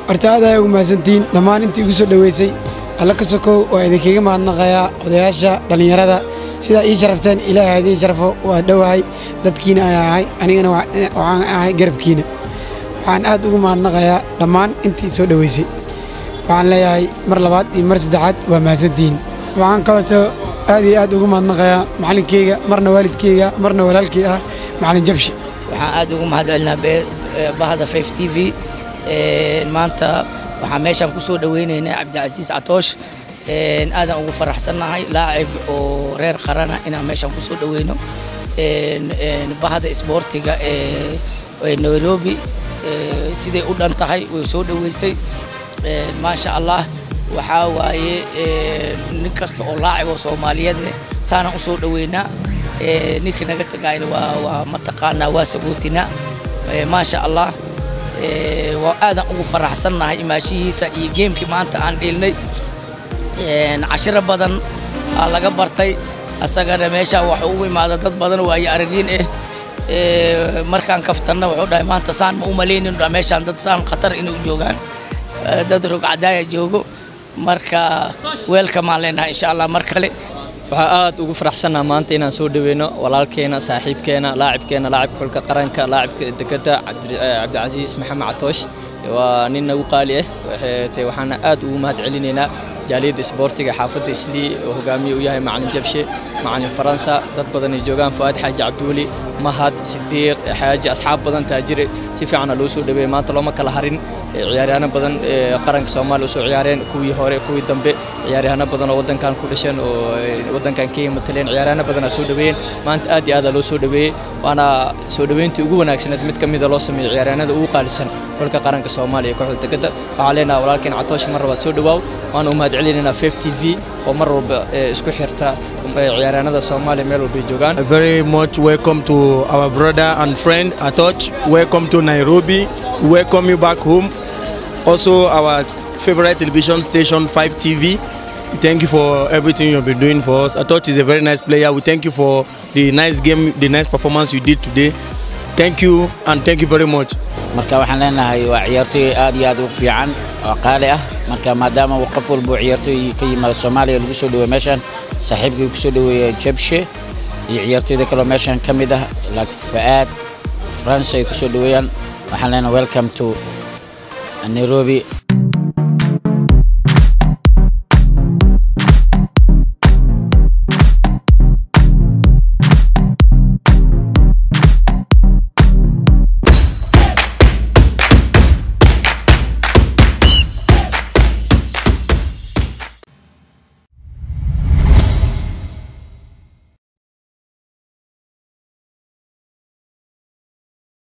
horta aad ayaa ugu mahadsantihiin dhammaan intii igu soo dhoweysay alla ka sokow waa idinkaga mahadnaqayaa odayaasha dhallinyarada sidaa ii sharafteen ilaahay ha idiin sharafo waa dhowahay dadkiina ayaa ahay anigana waxaan ahay garabkiina waxaan aad ugu mahadnaqayaa dhammaan intii soo dhoweysay waxaan leeyahay mar labaad iyo mar saddexaad waa mahadsantihiin waxaan kaleeto aad iyo aad ugu mahadnaqayaa macallinkeyga marna waalidkeyga marna walaalkey ah macallin jabshi waxaan aad ugu mahad celinaa bahda five t v maanta waxaan meeshaan ku soo dhoweynaynaa cabdicasiis catoosh aadaan ugu faraxsannahay laacib oo reer qarana inaan meeshaan ku soo dhoweyno bahda isboortiga ee nairobi siday u dhan tahay way soo dhoweysay maasha allah waxaa waaye nin kasta oo laacib oo soomaaliyeedne saanaan u soo dhoweynaa ninka naga tagaayna waa waa mataqaanaa waa sagootinaa maasha allah waa aadaan ugu faraxsannahay imaashihiisa iyo geemkii maanta aan dhiilnay cashiro badan aa laga bartay asagana meeshaan waxuu u imaada dad badan waayo aragiin ah markaan kaftanna wuxuu dhahay maanta saan ma u malaynin meeshaan dad saan khatar inay joogaan dad rogcadaaya joogo marka weelkamaan leenahay insha allah mar kale waxaa aad ugu faraxsannaha maanta inaan soo dhoweyno walaalkeena saaxiibkeena laacibkeena laacibka xulka qaranka laacibka dekedda cabdicasiis maxamed catoosh waa nin nagu qaali ah waxaana aad ugu mahad celinaynaa jaaliyadda isboortiga xaafadda islii oo hogaamiye u yahay macalin jabshe macalin faransa dad badan ay joogaan fu'aad xaaji cabduuli mahad sidiiq xaaji asxaab badan taajire si fiicana loo soo dhaweeyey maanta looma kala harin ciyaaryahanno badan qaranka soomaaliya usoo ciyaareen kuwii hore kuwii dambe ciyaaryahanno badan oo waddankan ku dhasheen oo waddankan kenya mataleen ciyaaryahanno badanaa soo dhaweeyeen maanta aad iyo aada loo soo dhaweeyey waana soo dhaweyntii ugu wanaagsaneed mid ka mida loo sameeyey ciyaaryahanada ugu qaalisan xulka qaranka soomaaliya ee kooxda dekedda waxaan leenahay walaalkeen catoosh mar labaad soo dhawaaw waana u mahad celinaynaa fif t v oo mar walba isku xirta ciyaaryahanada soomaaliya meel walbay joogaan very much welcome to our brother and friend Atoch welcome to Nairobi welcome you back home also our favorite television station 5 TV thank you for everything you've been doing for us Atoch is a very nice player we thank you for the nice game the nice performance you did today thank you and thank you very much marka waxaan leenahay waa ciyaartoy aad iyo aad ugu fiican oo qaali ah marka maadaama uu qof walba ciyaartoy ka yimaado soomaaliya lagu soo dhaweey meeshan saaxiibkii ku soo dhaweeya jabshe iyo ciyaartoyda kaloo meeshan ka mid ah like fa'aad france ay ku soo dhaweeyaan waxaan leenahay welcome to nairobi